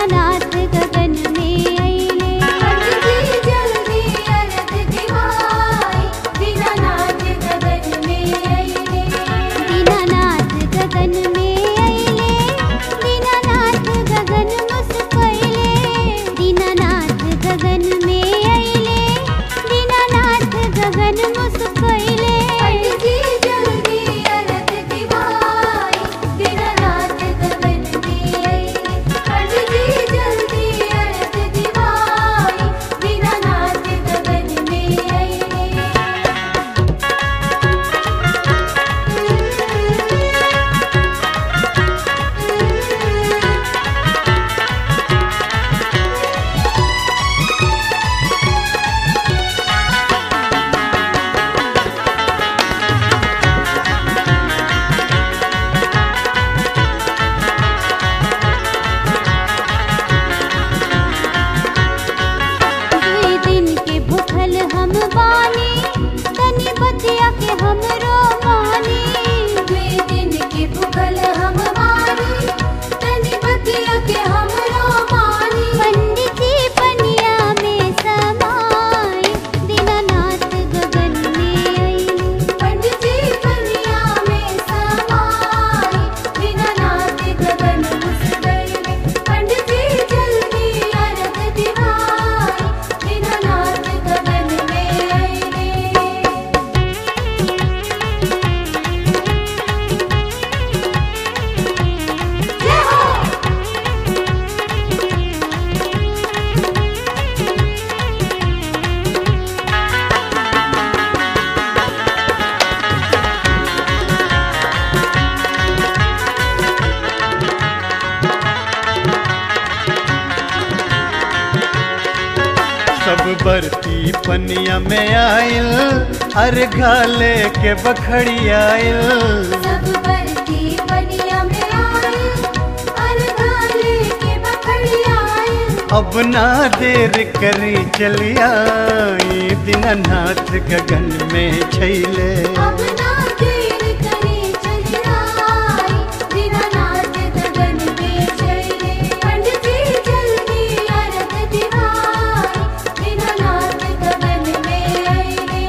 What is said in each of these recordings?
दीनानाथ गगन में अइले पंडित जल्दी अरग दिवाई दीनानाथ गगन में अइले दीनानाथ गगन में अइले दीनानाथ गगन मुस्कइले दीनानाथ गगन में अइले दीनानाथ गगन मुस्कइले पंडित जल्दी अरग दिवाई दीनानाथ गगन में अइले पंडित जल्दी अरग दिवाई दीनानाथ गगन में अइले दुई दिन के भूखल हम बानी तनी बतिया के हमरो मानी दुई दिन के भूखल हम मानी तनी बतिया के हमरो मानी पंडित जी पनिया में समाई दीनानाथ गगन में अइले पंडित जी कन्या में समाई दीनानाथ गगन मुस्कइले पंडित जी जल्दी अरग दिवाई दीनानाथ गगन में अइले जय हो सब बरती पनिया में आइल अर घाले के बखड़ी आइल सब बरती बनिया में आए अरगाले के बखड़ी आए अब ना देर करी चलिया दीनानाथ गगन में छैले अब ना देर करे चली आई दीनानाथ गगन में चले पंडित जी जल्दी अरग दिवाई दीनानाथ गगन में अइले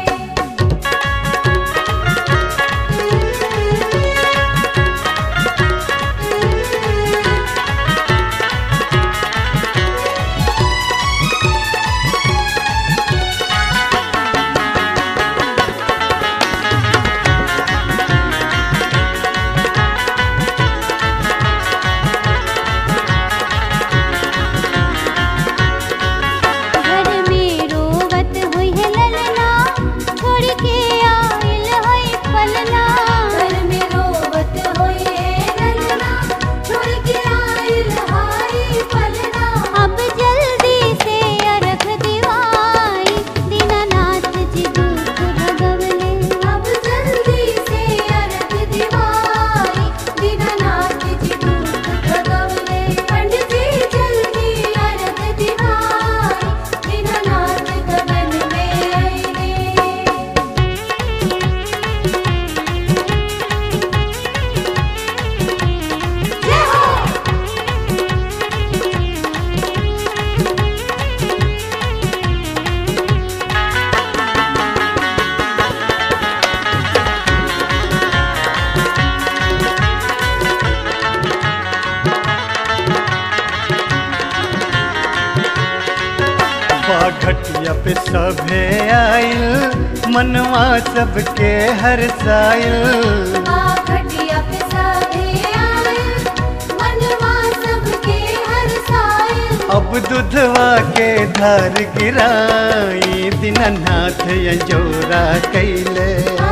घर में रोवत हुई है ललना छोड़ के आइल है पलना घर में रोवत होए रलना छोड़ के आइल हाय पलना अब जल्दी से अरख दिवाई दीनानाथ जी दुख भगवले अब जल्दी से अरग दिवाई दीनानाथ जी दुख भगवले पंडित जी जल्दी अरग दिवाई दीनानाथ गगन में अइले जय हो बाघटिया पे सभे आइल मनवा सबके हर साइल घटिया पे सभे आए मनवा सबके हर साइल अब दुधवा के धार गिराई दीनानाथ यजोरा कैले